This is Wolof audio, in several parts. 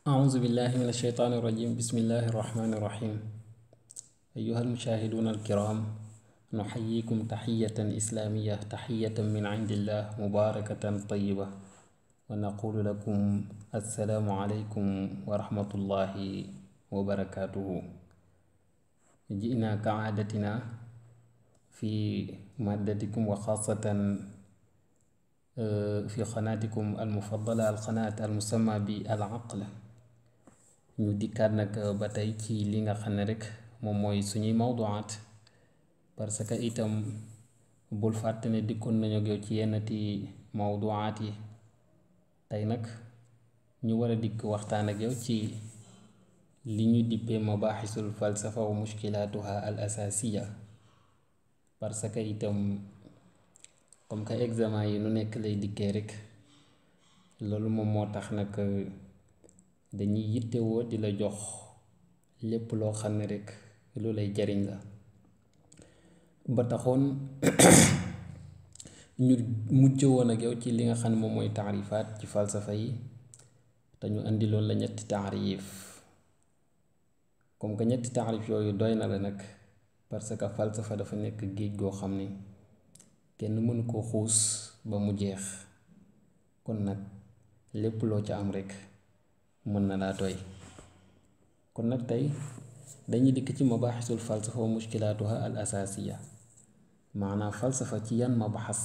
أعوذ بالله من الشيطان الرجيم بسم الله الرحمن الرحيم أيها المشاهدون الكرام نحييكم تحية إسلامية تحية من عند الله مباركة طيبة ونقول لكم السلام عليكم ورحمة الله وبركاته جئنا كعادتنا في مادتكم وخاصة في قناتكم المفضلة القناة المسمى بالعقل ñu dikkaat nag ba tey ci li nga xam ne rek moom mooy suñuy mawduwaat parce que itam bul fàtte ne dikkoon nañu ak yow ci yennati mawduwaat yi tey nag ñu war a dikk waxtaan ak yow ci li ñu dippee mabaaxisul falsafa wa mushkilaatuha al asaasiya parce que itam comme que examen yi nu nekk lay dikkee rek loolu moom moo tax nag dañuy yittewoo di la jox lépp loo xam ne rek lu lay jariñ la ba taxoon ñu mujj woon ak yow ci li nga xam ne moom mooy taarifaat ci falsafa yi te ñu indi loolu la ñetti taarif comme que ñetti taarif yooyu doy na la nag parce que falsafa dafa nekk géej goo xam ne kenn mënu koo xuus ba mu jeex kon nag lépp loo ca am rek mën na laa doy kon nag tey dañuy dikk ci mabaaxisul falsafa wa mushkilaatuha al asaasiya maanaam falsafa ci yan mabaxas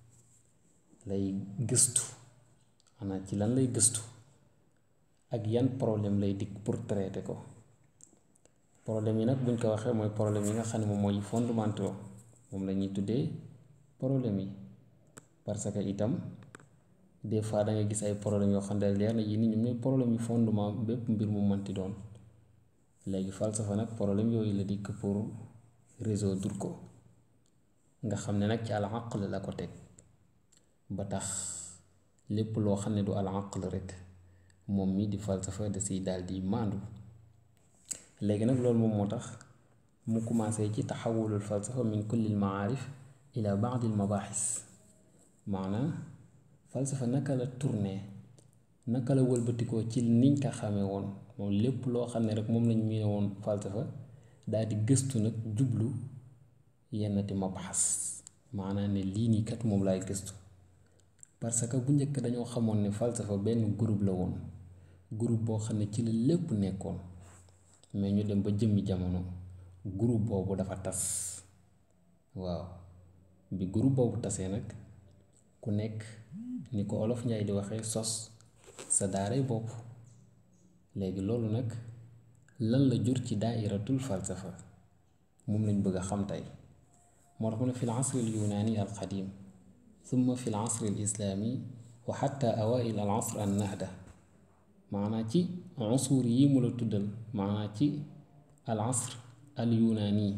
lay gëstu maanaam ci lan lay gëstu ak yan problème lay dikk pour traiter ko problème yi nag buñ ko waxee mooy problème yi nga xam ne moom mooy fondamentaux moom la ñuy tuddee problème yi parce que itam des fois da nga gis ay problème yoo xam ne leer na yi ni ñoom ñooy problème yi fondement bépp mbir mu mënti doon léegi falsafa nag problème yooyu la dikk pour résoudre ko nga xam ne nag ci al aql la ko teg ba tax lépp loo xam ne du al aql rek moom mi di falsafa da siy daal di maandu léegi nag loolu moom moo tax mu commencé ci taxawulul falsafa min kulli al maarif ila baadi al mabaaxis maanaam falsafa naka la tourné naka la wëlbatikoo ci niñ ko xamee woon moom lépp loo xam ne rek moom lañ miine woon falsafa daal di gëstu nag jublu yennati mabaxas maanaam ne lii nii kat moom laay gëstu parce que bu njëkk dañoo xamoon ne falsafa benn groupe la woon groupe boo xam ne ci la lépp nekkoon mais ñu dem ba jëmmi jamono groupe boobu dafa tas waaw bi groupe boobu tasee nag ku nekk ni ko olof njaay di waxee sos sa daaray bopp léegi loolu nag lan la jur ci daairatul falsafa moom lañ bëgg a xam tey moo tax mu ne fi l asri al yunaani al qadim summa fi l asri al islaami wa xatta awail al asr an nahda maanaa ci usuur yi mu la tuddal maanaa ci al asr al yunaani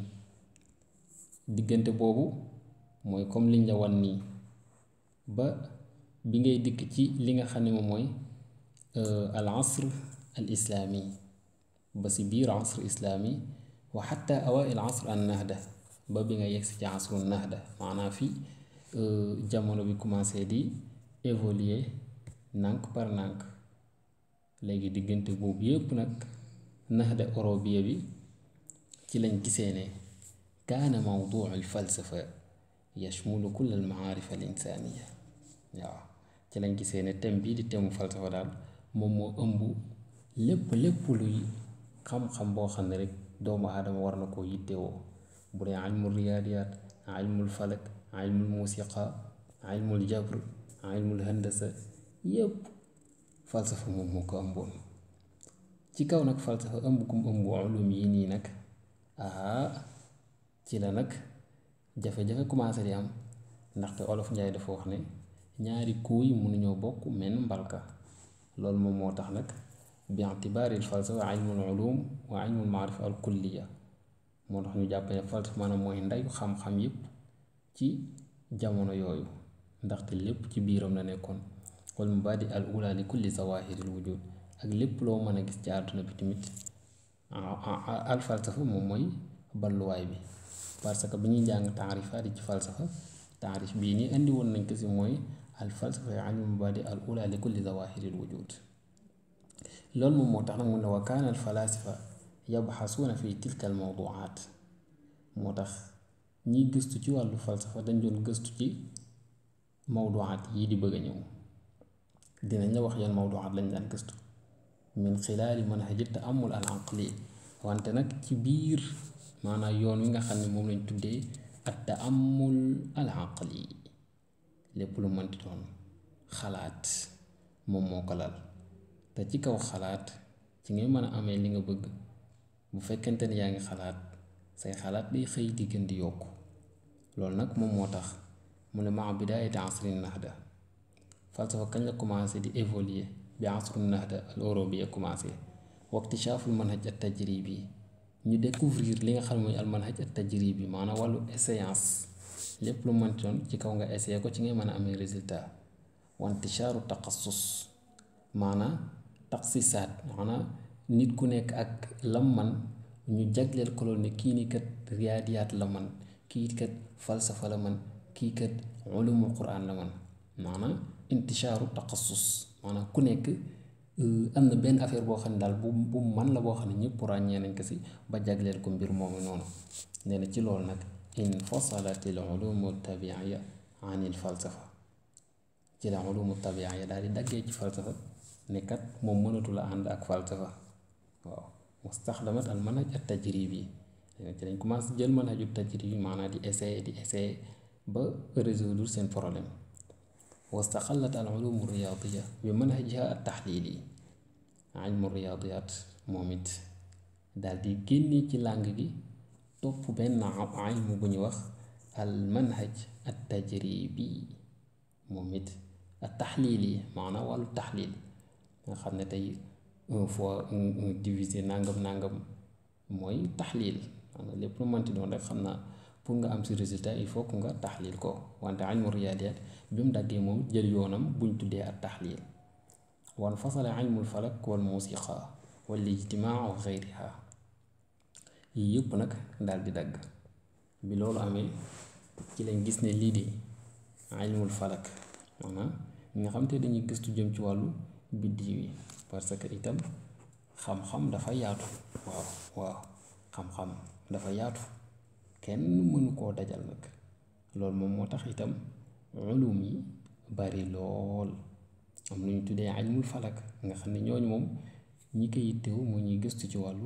diggante boobu mooy comme liñ la wan nii ba bi ngay dikk ci li nga xam ne moom mooy al asr al islaami ba si biir asr islaami wa xatta awail asr an nahda ba bi nga yegsi ci asru nahda maanaam fi jamono bi commencé di évoluer nànk par nànk léegi diggante boobu yépp nag nahda eurobia bi ci lañ gisee ne kaana mawduu al falsafa yashmulu kull al maarif al insaaniya waaw ci lañ gisee ne thème bii di thème mu falsafa daal moom moo ëmb lépp lépp luy xam-xam boo xam ne rek doomu aadama war na koo yittewoo bu dee ilmul riyaadiyaat ilmul falak ilmul musiqa ilmul jabr ilmul handasa yépp falsafa moom moo ko ëmboon ci kaw nag falsafa ëmb kum ëmb ulum yi nii nag aa ci la nag jafe-jafe commencé di am ndaxte olof njaay dafa wax ne ñaari kuuy mënuñoo bokk menn mbalka loolu moom moo tax nag bi itibaaril falsafa ilmul ulum wa ilmul maarifa al kulliya moo tax ñu jàpp ne falsafa maanaam mooy ndeyu xam-xam yépp ci jamono yooyu ndaxte lépp ci biiram la nekkoon wal mubaadi al ula li kulli zawahiril wujud ak lépp loo mën a gis ci àdduna bi tamit al falsafa moom mooy balluwaay bi parce que bi ñuy jàng taarifaat yi ci falsafa taarif bii nii indi woon nañ ko si mooy al falsafa ilmu mubadi al ula li kulli zawahiril wujud loolu moom moo tax nag mu ne wa kaana al falaasifa yabxasuuna fi tilka al mawduaat moo tax ñiy gëstu ci wàllu falsafa dañ doon gëstu ci mawduaat yii di bëgg a ñëw dinañ la wax yan mawduaat lañ daan gëstu min xilaali manhaji taamul al aqli wante nag ci biir maanaam yoon wi nga xam ne moom lañ tuddee at taamul al aqli lépp lu mënti doon xalaat moom moo ko lal te ci kaw xalaat ci ngay mën a amee li nga bëgg bu fekkente ne yaa ngi xalaat say xalaat day xëy di gën di yokku loolu nag moom moo tax mu ne maa bidaayati asri nahda falsafa kañ la commencé di évoluer bi asru nahda al eurobi commencé waktishaaful manhaj at tajribi ñu découvrir li nga xam ne mooy al manhaj at tajribi maanaam wàllu séance lépp lu mënti doon ci kaw nga essayé ko ci ngay mën a amee résultat wantishaaru taqassus maanaam taxsisaat maanaam nit ku nekk ak lam man ñu jagleel ko loolu ne kii ni kat riyaadiyaat la man kii kat falsafa la man kii kat ulumul quran la man maanaam intishaaru taqassus maanaam ku nekk am na benn affaire boo xam ne daal bu bu man la boo xam ne ñëpp ràññee nañ ko si ba jagleel ko mbir moomu noonu nee na ci loolu nag infasalat al ulumu tabiiya an il falsafa ci la ulumu tabiiya daal di daggee ci falsafa ne kat moom mënatu la ànd ak falsafa waaw mustaxdamat al manhaj at tajribi ci lañ commencé jël manhaju tajribi maanaam di essayer di essayer ba résoudre seen problème wastaqallat al ulumu riyaadiya bi manhajiha at taxliili ilmu riyaadiyaat moom it daal di génne ci làng gi topp benn ilmu bu ñu wax al manhaj at tajribi moom it at taxliili maanaam wàllu taxliil nga xam ne tey un fois un divisé nangam nangam mooy taxliil maanaam lépp lu mënti doon rek xam naa pour nga am si résultat il faut que nga taxliil ko wante ilmu riyaadiyaat bi mu daggee moom jël yoonam buñ tuddee at taxliil wan fasala ilmul falak wal musiqa wal ijtimaa wa xeyriha yii yëpp nag daal di dagg bi loolu amee ci lañ gis ne lii di ilmul falak maanaam ñi nga xam te dañuy gëstu jëm ci wàllu biddiw yi parce que itam xam-xam dafa yaatu waaw waaw xam-xam dafa yaatu kenn mënu koo dajal nag loolu moom moo tax itam ulum yi bari lool am lu ñu tuddee ilmul falak nga xam ne ñooñu moom ñi ko yittewu mu ñuy gëstu ci wàllu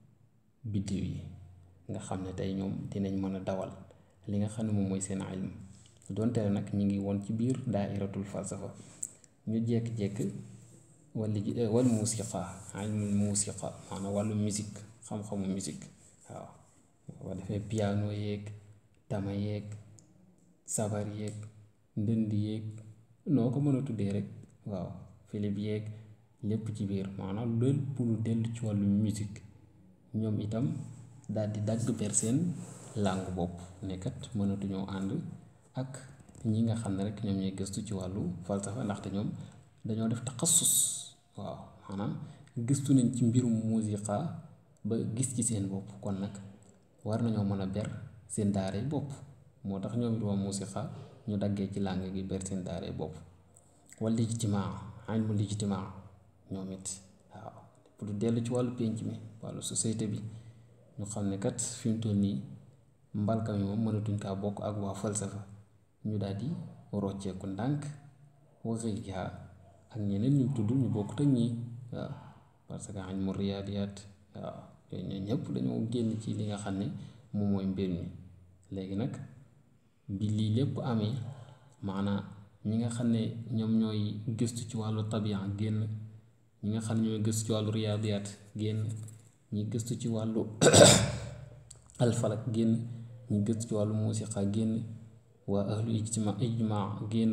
biddiw yi nga xam ne tey ñoom dinañ mën a dawal li nga xam ne moom mooy seen ilm donte nag ñu ngi woon ci biir daairatul falsafa ñu jékki-jékki wala ji wal musiqa ilmul musiqa maanaam wàllu musique xam-xamu musique waaw boo defee piano yeeg tama yeeg sabar yeeg ndënd yeeg noo ko mën a tuddee rek waaw philip yeeg lépp ci biir maanaam lépp lu dellu ci wàllu musique ñoom itam daal di dagg per seen làngu bopp nekkat mënatuñoo ànd ak ñi nga xam ne rek ñoom ñooy gëstu ci wàllu falsafa ndaxte ñoom dañoo def taxassus waaw maanaam gëstu nañ ci mbirum musiqa ba gis ci seen bopp kon nag war nañoo mën a ber seen daaray bopp moo tax ñoom it waa musiqa ñu daggee ci làng gi ber seen daaray bopp wala ijtimaa ilmu ijtimaa ñoom it waaw pour dellu ci wàllu pénc mi wàllu société bi ñu xam ne kat fi mu toll nii mbalka mi moom mënatuñ kaa bokk ak waa falsafa ñu daal di rocceeku ndànk waxi yaa ak ñeneen ñu tudd ñu bokkut ak ñii waaw parce que ilmu riyaadiyaat waaw yooyu ñoo ñëpp dañoo génn ci li nga xam ne moom mooy mbir mi léegi nag bi lii lépp amee maanaa ñi nga xam ne ñoom ñooy gëstu ci wàllu tabian génn ñi nga xam ne ñooy gëstu ci wàllu riyaadiyaat génn ñi gëstu ci wàllu alfalak génn ñi gëstu ci wàllu musiqa génn waa ahlu ijtima ijmaa génn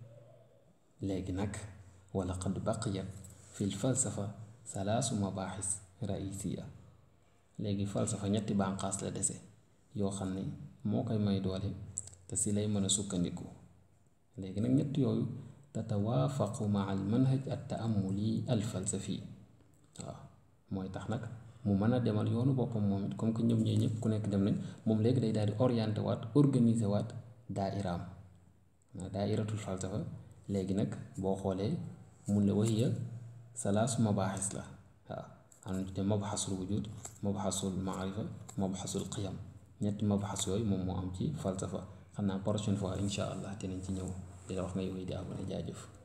léegi nag wala qad baqiyat fil falsafa salaasu mabaaxis raisiya léegi falsafa ñetti bànqaas la dese yoo xam ne moo koy may doole te si lay mën a sukkandiku léegi nag ñett yooyu tatawaafaqu maa al manhaj at taamuli al falsafi waaw mooy tax nag mu mën a demal yoonu boppam moom it comme que ñoom ñee ñëpp ku nekk dem nañ moom léegi day daal di orienté waat organiser waat daairaam daairatul falsafa léegi nag boo xoolee mun la wahiya salaasu mabaaxis la waaw am na ñu tuddee mabxasul wujud mabxasul maarifa mabxasul qiyam ñetti mabxas yooyu moom moo am ci falsafa xam naa prochaine fois insha allah dinañ ci ñëw di la wax ngay wéy di abonné jaajëf.